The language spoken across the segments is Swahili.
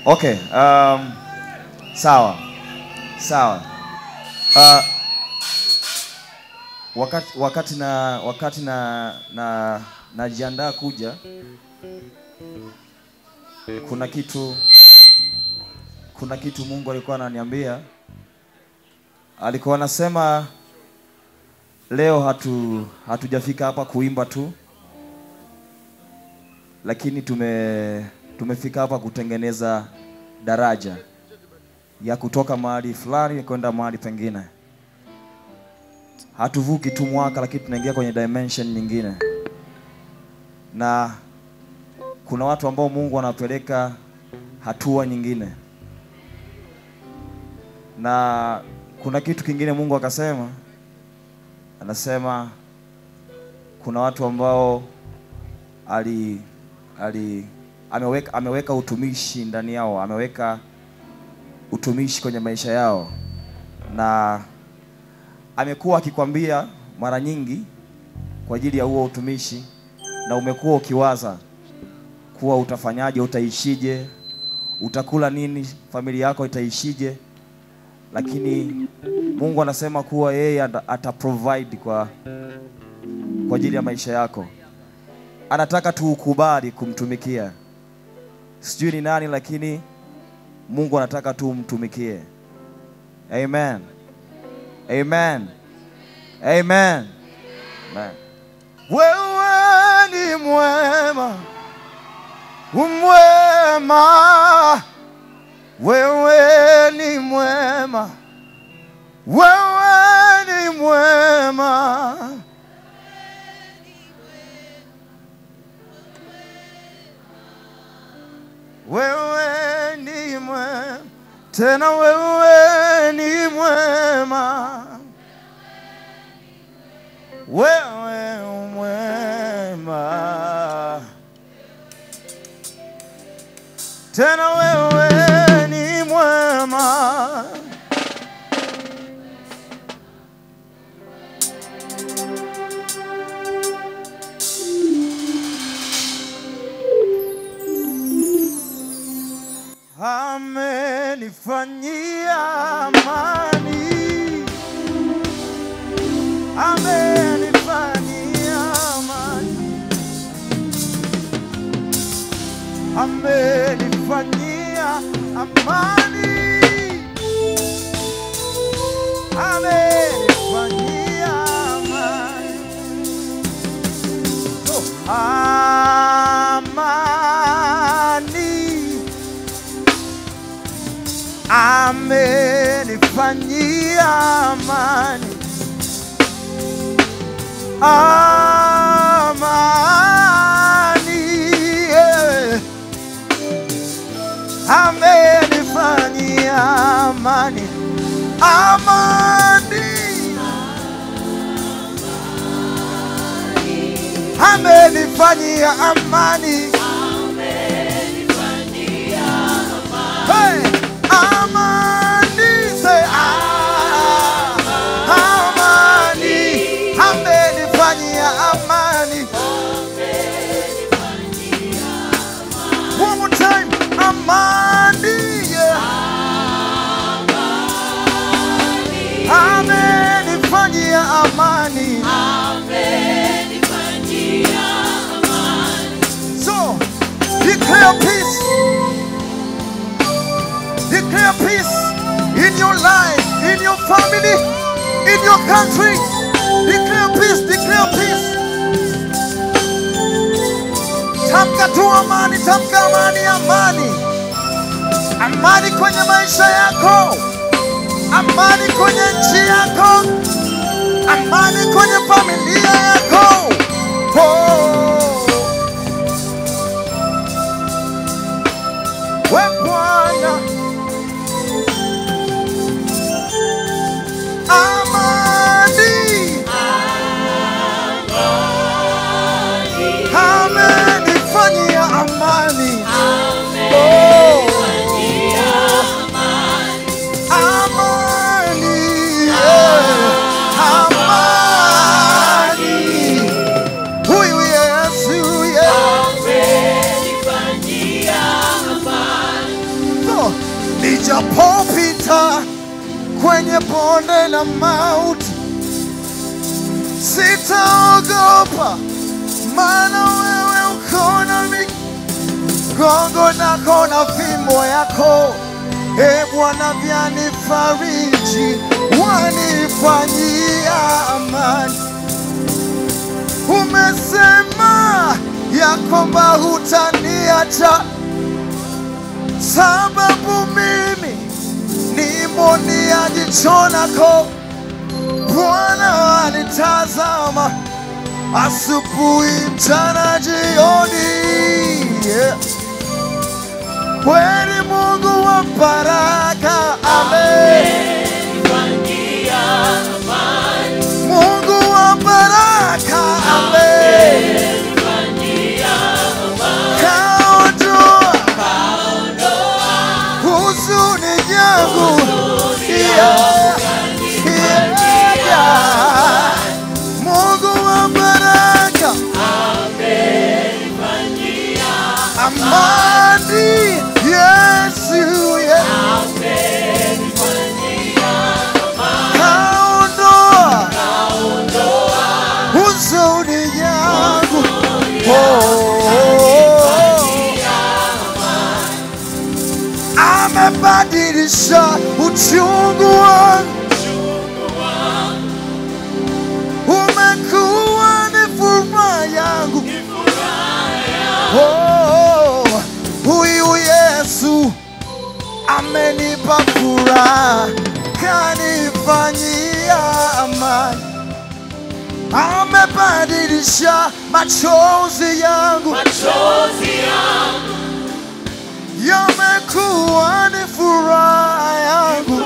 Okay, um, sawa sawa. Uh, wakati wakati na wakati na na najiandaa kuja, kuna kitu kuna kitu Mungu alikuwa ananiambia, alikuwa anasema leo hatu hatujafika hapa kuimba tu, lakini tume tumefika hapa kutengeneza daraja ya kutoka mahali fulani kwenda mahali pengine. Hatuvuki tu mwaka, lakini tunaingia kwenye dimension nyingine, na kuna watu ambao Mungu anawapeleka hatua nyingine, na kuna kitu kingine Mungu akasema, anasema kuna watu ambao ali ali ameweka, ameweka utumishi ndani yao, ameweka utumishi kwenye maisha yao, na amekuwa akikwambia mara nyingi kwa ajili ya huo utumishi, na umekuwa ukiwaza kuwa utafanyaje, utaishije, utakula nini, familia yako itaishije, lakini Mungu anasema kuwa yeye ata ata provide kwa kwa ajili ya maisha yako. Anataka tu ukubali kumtumikia. Sijui ni nani, lakini Mungu anataka tu umtumikie. Amen. Amen. Amen. Amen. Wewe ni mwema, umwema. Wewe ni mwema, wewe ni mwema. Wewe ni mwema, tena wewe ni mwema. Wewe mwema, tena wewe ni mwema. Amenifanyia amani, amenifanyia amani, amenifanyia amani, amenifanyia amani, oh, amani amenifanyia amani, amani, yeah. amenifanyia amani, amani, amenifanyia amani. Hey! Amani, say, ah, amani, amenifanyia amani. One more time, amani, yeah. Amenifanyia amani. So, declare peace. Declare peace in your life, in your family, in your country. Declare peace, declare peace. Tamka tu amani, tamka amani, amani. Amani kwenye maisha yako, amani kwenye nchi yako, amani kwenye familia yako. Oh. We Bwana, amani amenifanyia amani. Oh. Amani, yeah. Amani. Huyu Yesu, yeah. nijapopita kwenye bonde la mauti, sitaogopa, maana wewe uko nami, gongo lako na fimbo yako e Bwana vyanifariji, wanifanyia amani. Umesema ya kwamba hutaniacha, sababu mimi ni mboni ya jicho lako. Bwana anitazama asubuhi, mchana, jioni, yeah. Kweli Mungu wa baraka, amen. Mungu wa baraka, amen. Kaondoa huzuni yangu, yeah, yeah, yeah. Mungu wa baraka, amani, Yesu, yeah. Kaondoa huzuni yangu, oh, amebadilisha uchungu wangu, umekuwa ni furaha yangu. Oh, huyu Yesu amenipa furaha, kanifanyia amani, amebadilisha machozi yangu yamekuwa ni furaha yangu.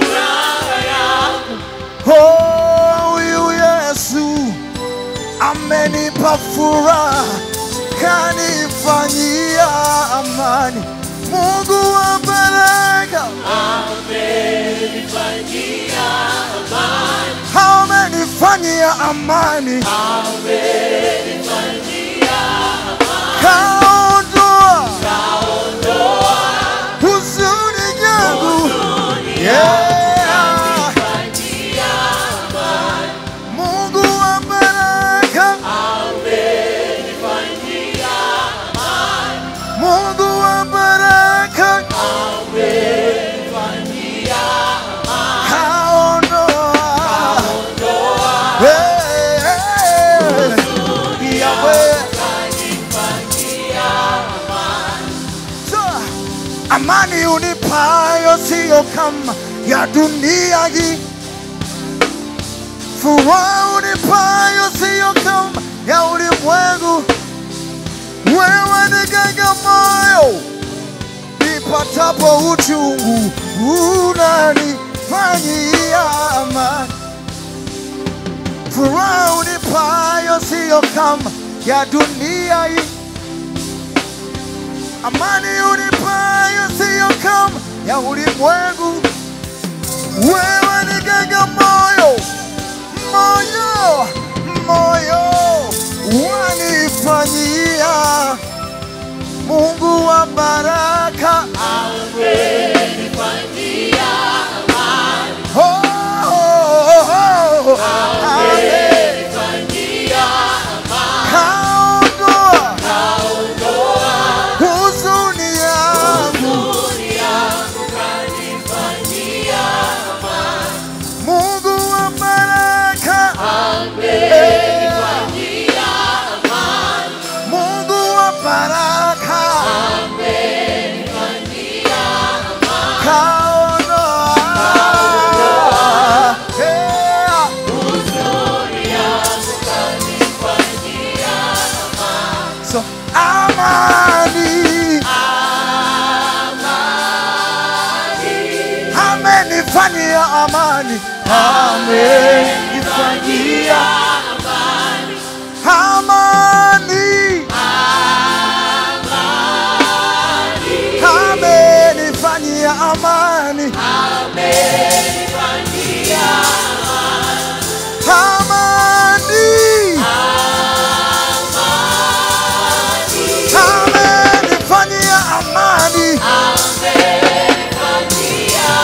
Oh, huyu Yesu amenipa furaha, kanifanyia amani. Mungu wa baraka amenifanyia amani, kaondoa huzuni yangu. Yeah. Mungu wa baraka, Mungu wa baraka, kaondoa Eh, Yahweh. So, amani unipayo siyo kama ya dunia hii, furaha unipayo siyo kama ya ulimwengu. Wewe ni ganga moyo nipatapo uchungu, unanifanyia amani. Furaha unipayo siyo kama ya dunia hii amani unipayo siyo kama ya ulimwengu. Wewe ni ganga moyo, moyo, moyo wanifanyia Mungu wa baraka. Oh, oh, oh, oh, amen. Kaondoa huzuni yangu, Mungu wa baraka, Eh, Mungu wa baraka, kaondoa Eh, So amani, amenifanyia amani, amenifanyia amani, amenifanyia amani, amani. amenifanyia amani,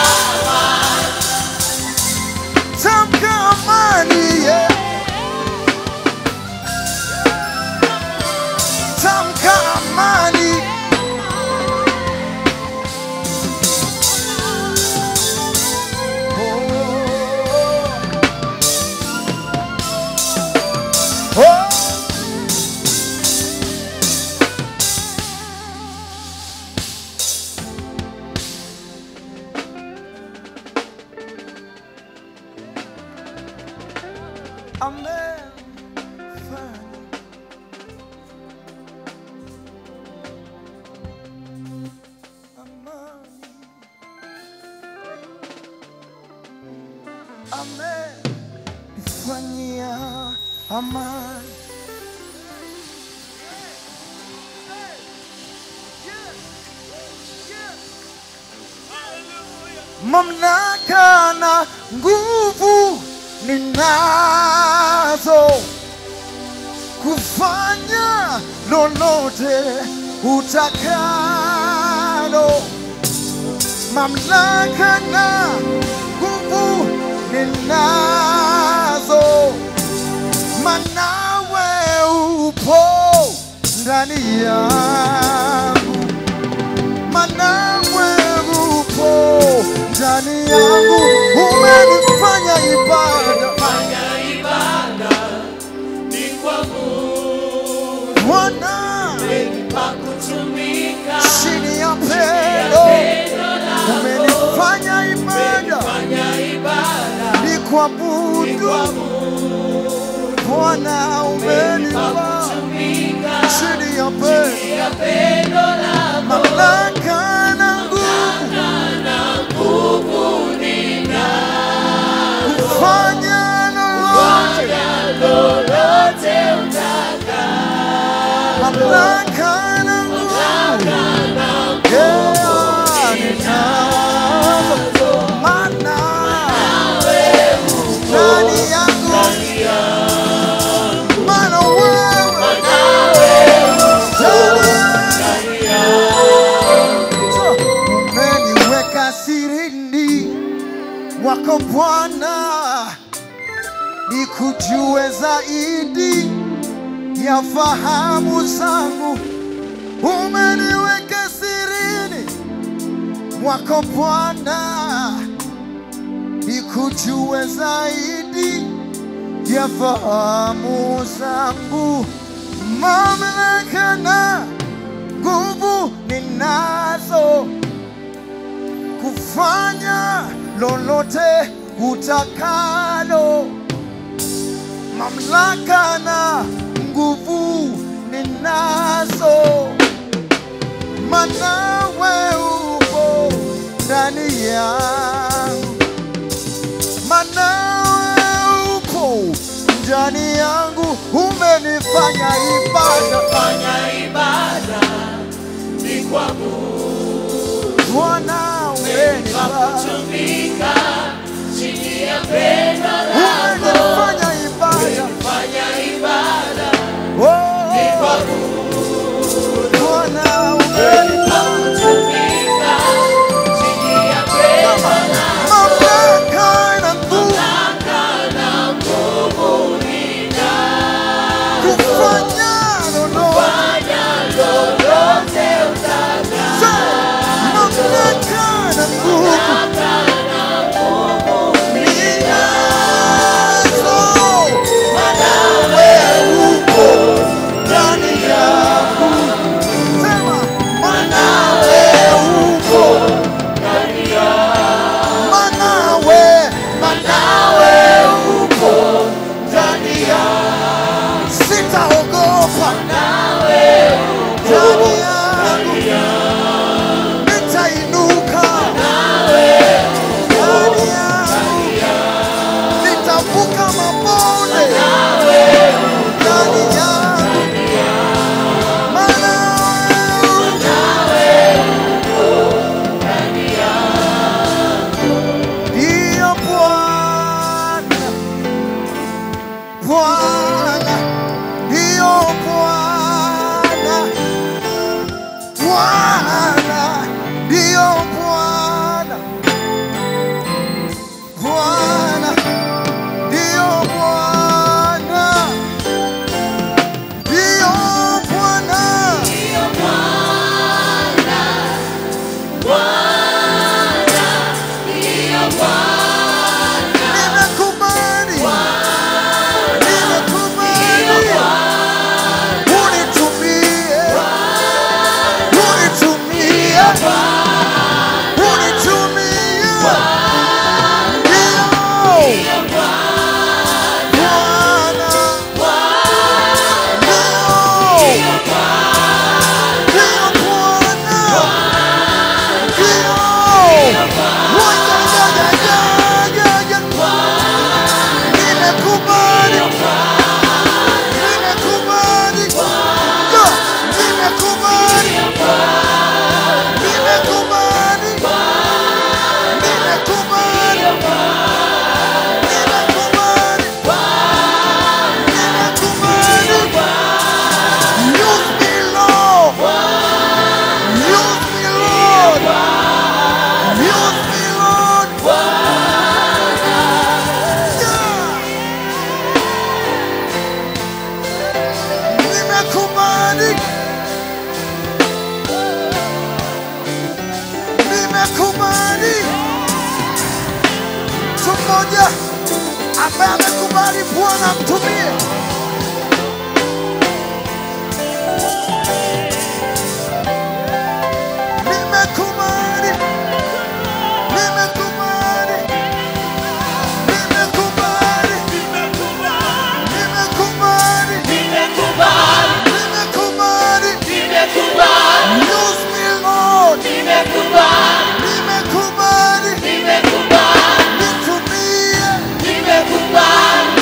amefanya. Amani. Amenifanyia amani. mamlaka na nguvu ninazo kufanya lolote utakalo. Mamlaka na nguvu ninazo, manawe upo ndani yangu manawe upo ndani yangu, umenifanya ibada Fanya ibada ni kwangu, Bwana, pa kutumika chini ya pendo pendo lako. umenifanya ibada Fanya ibada ni kuabudu Bwana, pa umenipa kutumika chini ya pendo ya pendo lako. mamlaka na nguvu Na nguvu nina kufanya lolote lolote utaka mamlaka na nguvu Yeah, ninazo. Maana ndani yangu maana wewe ndani yangu. umeniweka sirini wako Bwana, nikujue zaidi ya fahamu zangu umeniweka sirini mwako Bwana, nikujue zaidi ya fahamu zangu, mamlaka na nguvu ninazo kufanya lolote utakalo, mamlaka na nguvu ninazo manawe upo ndani yangu, manawe upo ndani yangu, umenifanya ibada Fanya ibada ni kwangu, Bwana, pa umenipa kutumika chini ya pendo lako. umenifanya ibada Fanya ibada oh, kwangu, Bwana, umenipa kutumika chini ya pendo lako. mamlaka na nguvu Na nguvu nina kufanya lolote fanya lolote utaka. mamlaka na nguvu Na nguvu ninazo nimekubali. Mtu mmoja ambaye amekubali Bwana mtumie. Nimekubali, nimekubali, nimekubali, nimekubali, nimekubali. Use me Lord, nimekubali, nitumie, nitumie,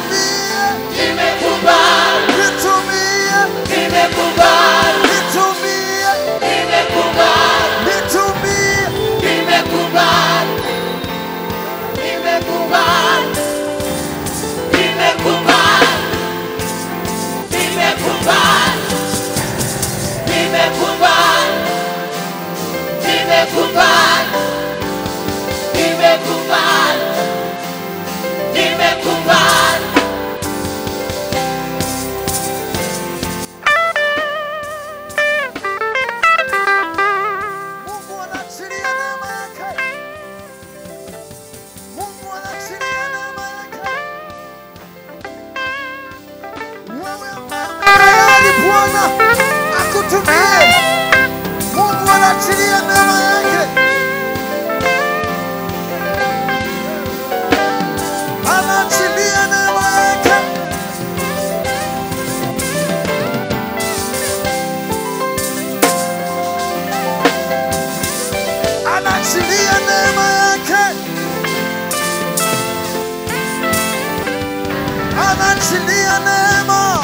anaachilia neema,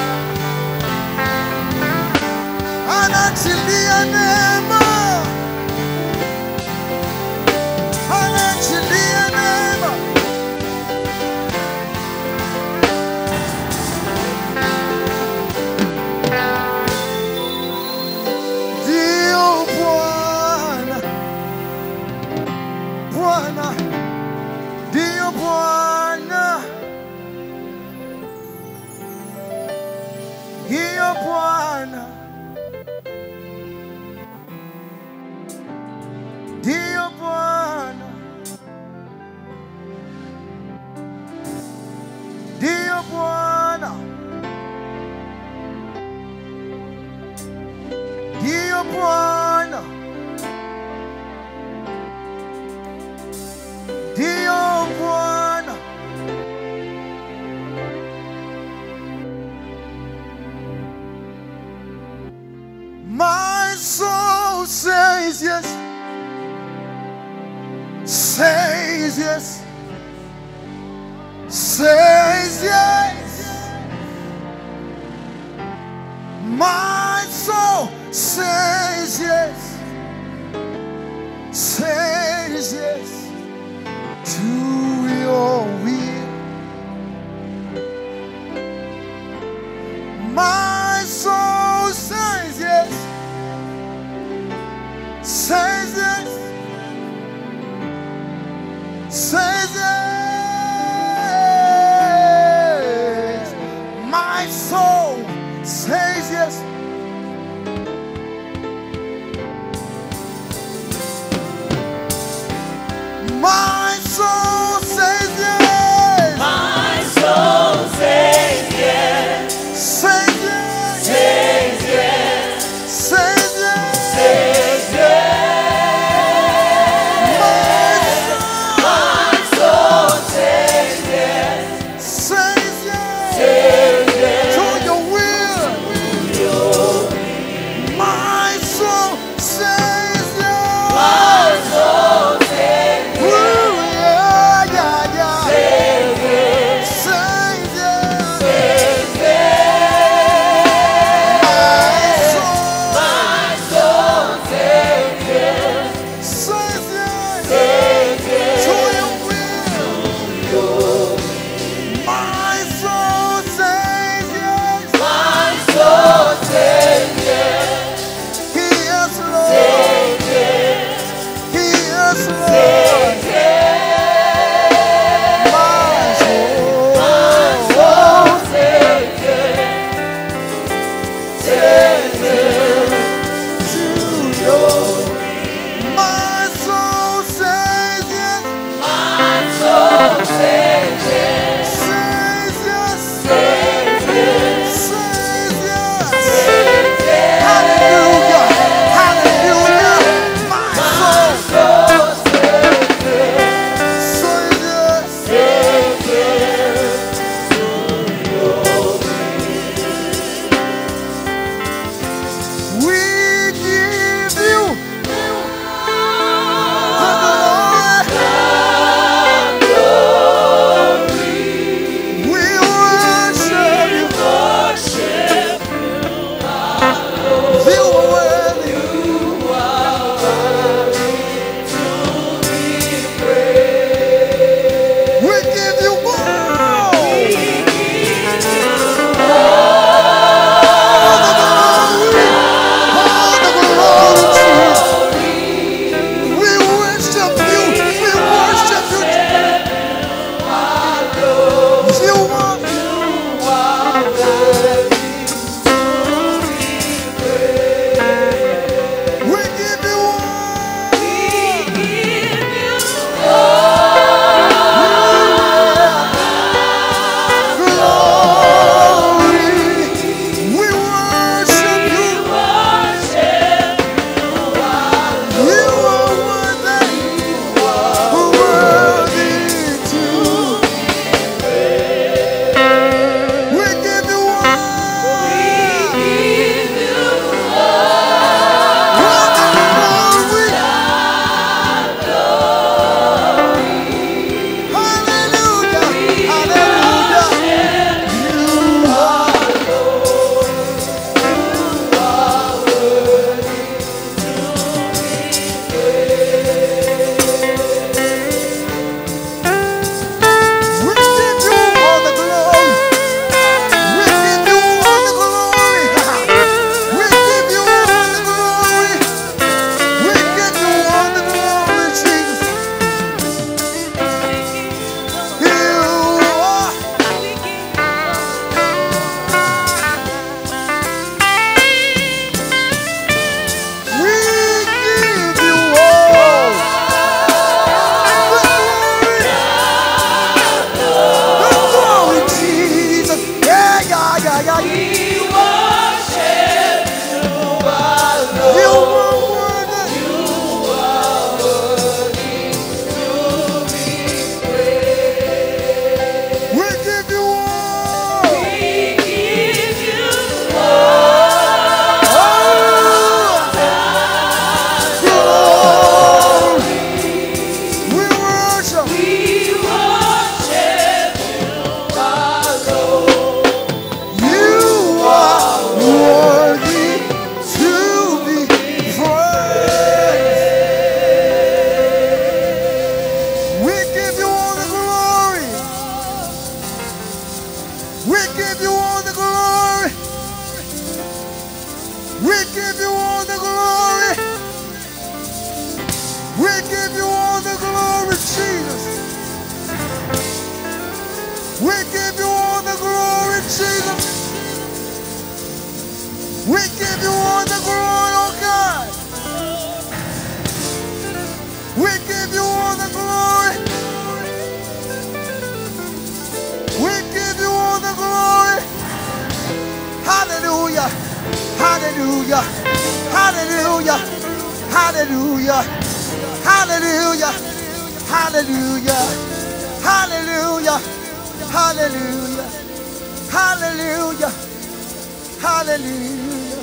anaachilia neema, anaachilia neema. Ndio Bwana, Bwana, ndio Bwana, ndio Bwana, ndio Bwana, ndio Bwana, ndio Bwana, ndio Bwana. My soul says yes, says yes, says yes. My soul says yes, says yes to your will. My soul says yes, says yes, says yes. My soul says yes. My soul give you all the glory, Jesus. We give you all the glory, oh God. We give you all the glory. We give you all the glory. Hallelujah. Hallelujah. Hallelujah. Hallelujah. Hallelujah. Hallelujah. Hallelujah. Hallelujah. Hallelujah. Hallelujah.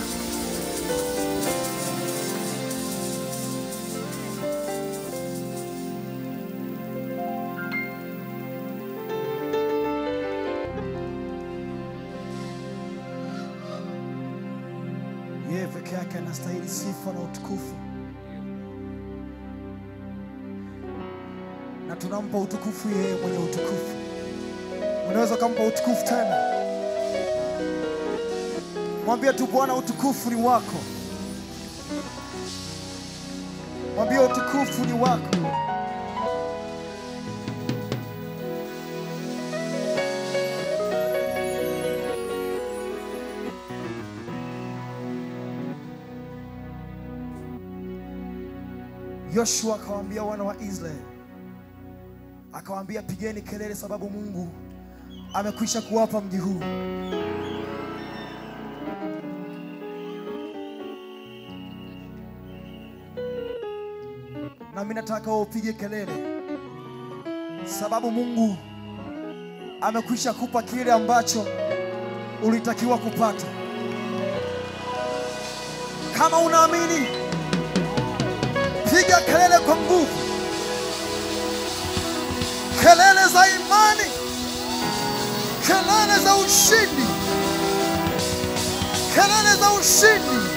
Yeye peke yake anastahili sifa na utukufu, na tunampa utukufu yeye mwenye utukufu. Unaweza ukampa utukufu tena, mwambie tu Bwana, utukufu ni wako. Mwambie utukufu ni wako. Yoshua akawaambia wana wa Israeli, akawaambia pigeni kelele, sababu Mungu amekwisha kuwapa mji huu. Na mimi nataka wewe upige kelele, sababu Mungu amekwisha kupa kile ambacho ulitakiwa kupata. Kama unaamini piga kelele kwa nguvu, kelele za imani, kelele za ushindi, kelele za ushindi.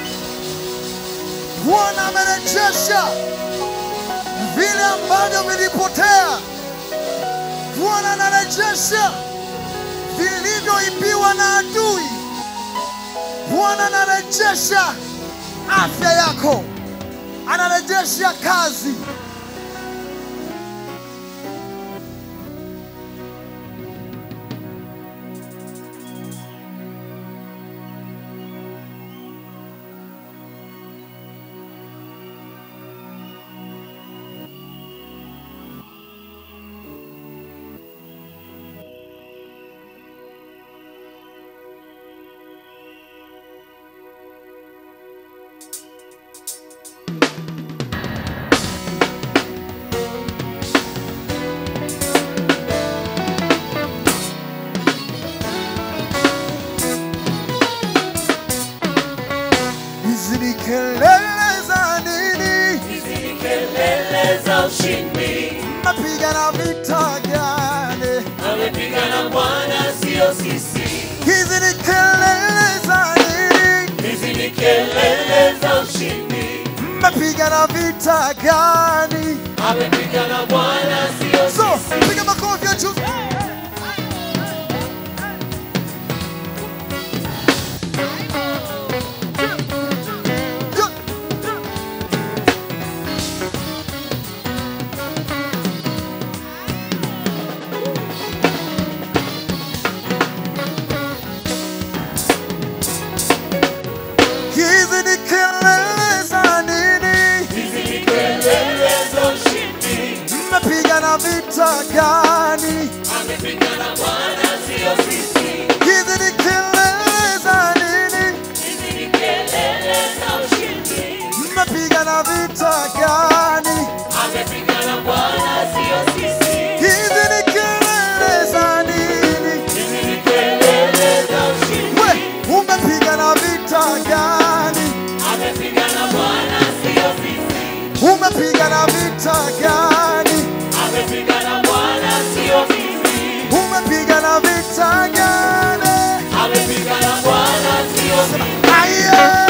Bwana amerejesha vile ambavyo vilipotea. Bwana anarejesha vilivyoibiwa na adui. Bwana anarejesha afya yako anarejesha kazi. Hizi ni kelele za nini? Hizi ni kelele za ushindi, Napigana vita gani? amepigana Bwana, sio sisi. Hizi ni kelele za nini? Hizi ni kelele za ushindi, Mmepigana vita gani? amepigana Bwana, sio So, sisi. piga makofi ya juu. Hizi ni kelele za nini? Hizi ni kelele za ushindi, Mmepigana vita gani? amepigana Bwana, sio sisi. Hizi ni kelele za nini? Hizi ni kelele za ushindi, Mmepigana vita gani? amepigana Bwana, sio sisi. Hizi ni kelele za nini? Hizi ni kelele za ushindi, We, umepigana vita gani? amepigana Bwana, sio sisi. Umepigana vita gani? Amepigana Bwana, sio sisi. Umepigana vita gani? Amepigana Bwana, sio sisi. Aye!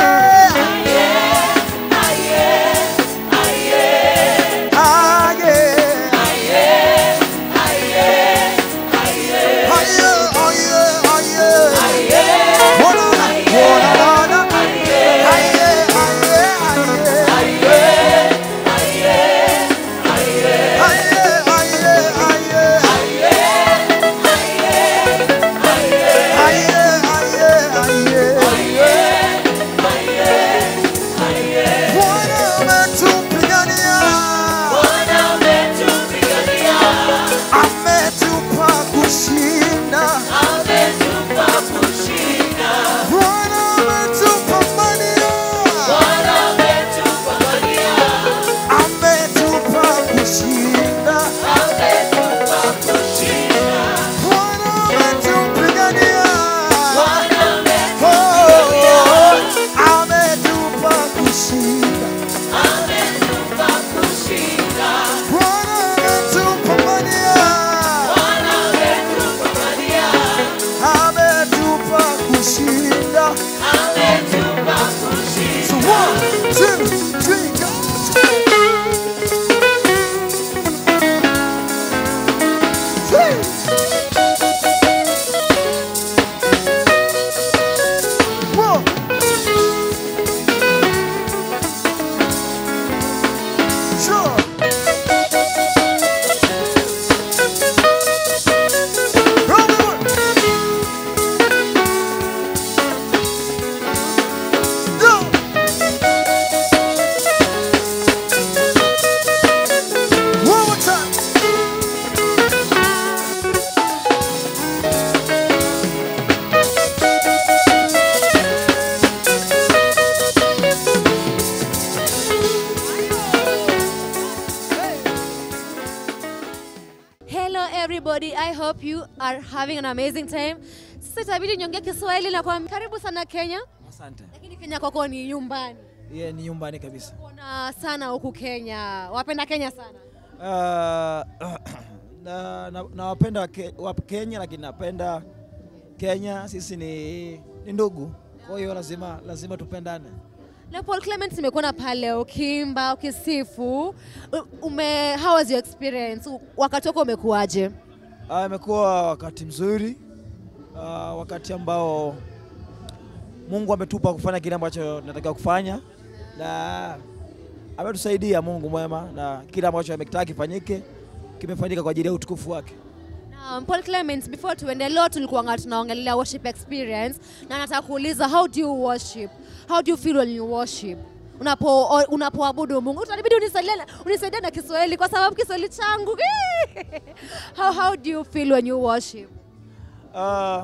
Hi everybody, I hope you are having an amazing time. Sasa itabidi niongee Kiswahili na kwa karibu sana Kenya, Asante. lakini Kenya kwako ni nyumbani. Ye ni nyumbani kabisa. Kuna sana huku Kenya, wapenda Kenya sana. Uh, na, na, nawapenda ke, wa Kenya lakini napenda Kenya, sisi ni, ni ndugu, kwa hiyo lazima lazima tupendane. Na Paul Clement nimekuona pale ukimba, ukisifu. U- Ume, how was your experience? U- Wakati wako umekuwaje? Ah, Imekuwa wakati mzuri, uh, wakati ambao Mungu ametupa kufanya kile ambacho tunatakiwa kufanya na ametusaidia Mungu mwema, na kile ambacho ametaka kifanyike kimefanyika kwa ajili ya utukufu wake. Um, Paul Clement, before tuende leo tulikuwa tunaongelea worship experience na nataka kuuliza how do you worship? How do you feel when you worship? Unapo o- unapoabudu Mungu. Utanibidi unisaidie na- unisaidie na Kiswahili kwa sababu Kiswahili changu. how how do you feel when you worship? Uh,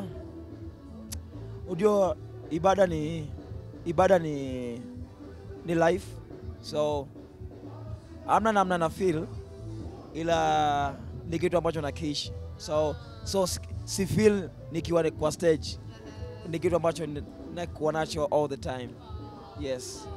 ujua ibada ni ibada ni ni life so amna namna na feel ila ni kitu ambacho nakiishi so so si- si feel nikiwa ni- kwa stage ni kitu ambacho ni- nakuwa nacho all the time yes